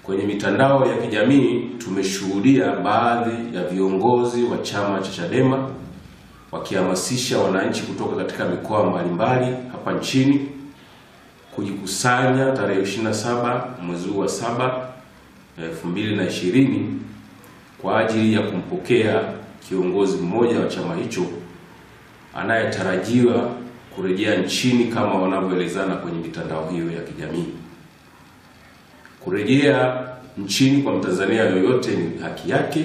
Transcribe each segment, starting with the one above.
Kwenye mitandao ya kijamii tumeshuhudia baadhi ya viongozi wa chama cha Chadema wakihamasisha wananchi kutoka katika mikoa mbalimbali hapa nchini kujikusanya tarehe 27 mwezi huu wa 7 2020 kwa ajili ya kumpokea kiongozi mmoja wa chama hicho anayetarajiwa kurejea nchini kama wanavyoelezana kwenye mitandao hiyo ya kijamii. Kurejea nchini kwa Mtanzania yoyote ni haki yake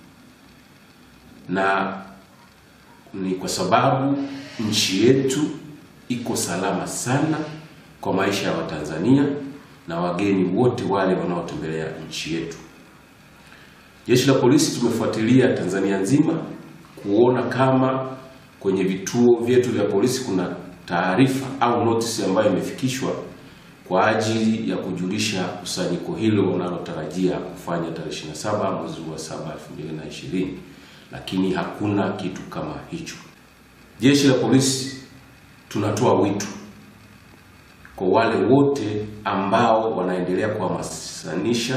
na ni kwa sababu nchi yetu iko salama sana kwa maisha ya Watanzania na wageni wote wale wanaotembelea nchi yetu. Jeshi la Polisi tumefuatilia Tanzania nzima kuona kama kwenye vituo vyetu vya polisi kuna taarifa au notice ambayo imefikishwa kwa ajili ya kujulisha kusanyiko hilo unalotarajia kufanya tarehe 27 mwezi wa 7 2020, lakini hakuna kitu kama hicho. Jeshi la Polisi tunatoa wito kwa wale wote ambao wanaendelea kuhamasisha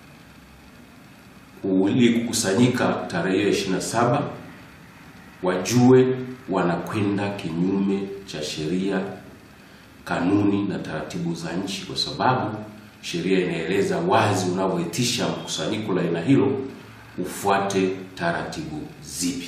ili kukusanyika tarehe hiyo 27 wajue wanakwenda kinyume cha sheria, kanuni na taratibu za nchi, kwa sababu sheria inaeleza wazi unavyoitisha mkusanyiko la aina hilo ufuate taratibu zipi.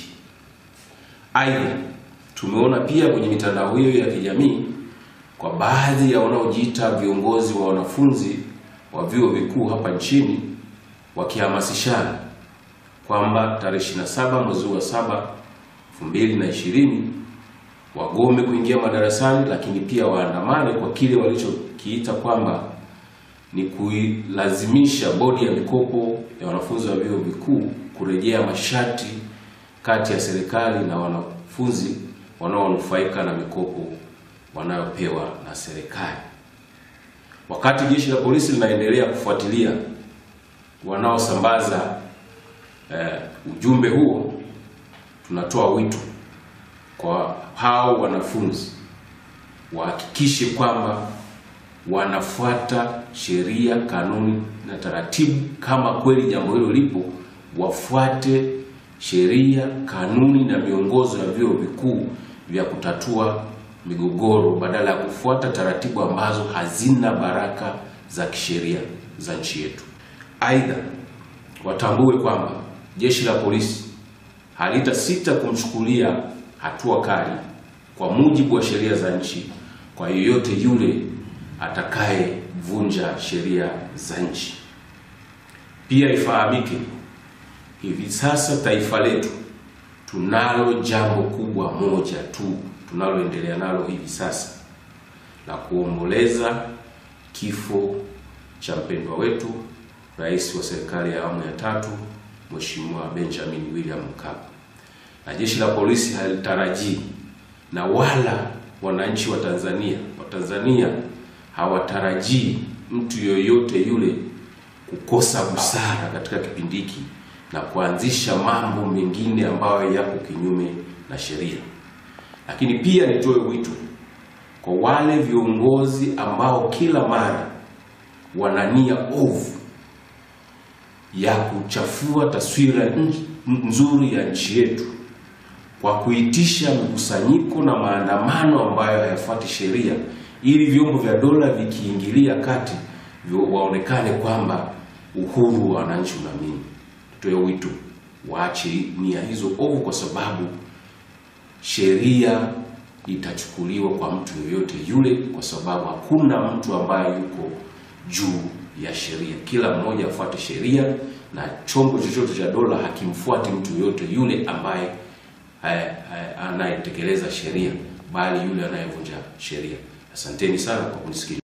Aidha, tumeona pia kwenye mitandao hiyo ya kijamii kwa baadhi ya wanaojiita viongozi wa wanafunzi wa vyuo vikuu hapa nchini wakihamasishana kwamba tarehe 27 mwezi wa 7 2020 wagome kuingia madarasani, lakini pia waandamane kwa kile walichokiita kwamba ni kuilazimisha bodi ya mikopo ya wanafunzi wa vyuo vikuu kurejea masharti kati ya serikali na wanafunzi wanaonufaika na mikopo wanayopewa na serikali. Wakati jeshi la polisi linaendelea kufuatilia wanaosambaza eh, ujumbe huo, tunatoa wito kwa hao wanafunzi wahakikishe kwamba wanafuata sheria, kanuni na taratibu. Kama kweli jambo hilo lipo, wafuate sheria, kanuni na miongozo ya vyuo vikuu vya kutatua migogoro badala ya kufuata taratibu ambazo hazina baraka za kisheria za nchi yetu. Aidha, watambue kwamba jeshi la polisi halitasita kumchukulia hatua kali kwa mujibu wa sheria za nchi kwa yeyote yule atakayevunja sheria za nchi. Pia ifahamike, hivi sasa taifa letu tunalo jambo kubwa moja tu tunaloendelea nalo hivi sasa la kuomboleza kifo cha mpendwa wetu Rais wa serikali ya awamu ya tatu Mheshimiwa Benjamin William Mkapa, na jeshi la polisi halitarajii na wala wananchi wa Tanzania Watanzania hawatarajii mtu yoyote yule kukosa busara katika kipindi hiki na kuanzisha mambo mengine ambayo yako kinyume na sheria. Lakini pia nitoe wito kwa wale viongozi ambao kila mara wana nia ovu ya kuchafua taswira nzuri ya nchi yetu kwa kuitisha mikusanyiko na maandamano ambayo hayafuati sheria, ili vyombo vya dola vikiingilia kati waonekane kwamba uhuru wa wananchi unamini. Tutoe wito waache nia hizo ovu, kwa sababu sheria itachukuliwa kwa mtu yoyote yule, kwa sababu hakuna mtu ambaye yuko juu ya sheria. Kila mmoja afuate sheria, na chombo chochote cha dola hakimfuati mtu yoyote yule ambaye anayetekeleza sheria, bali yule anayevunja sheria. Asanteni sana kwa kunisikiliza.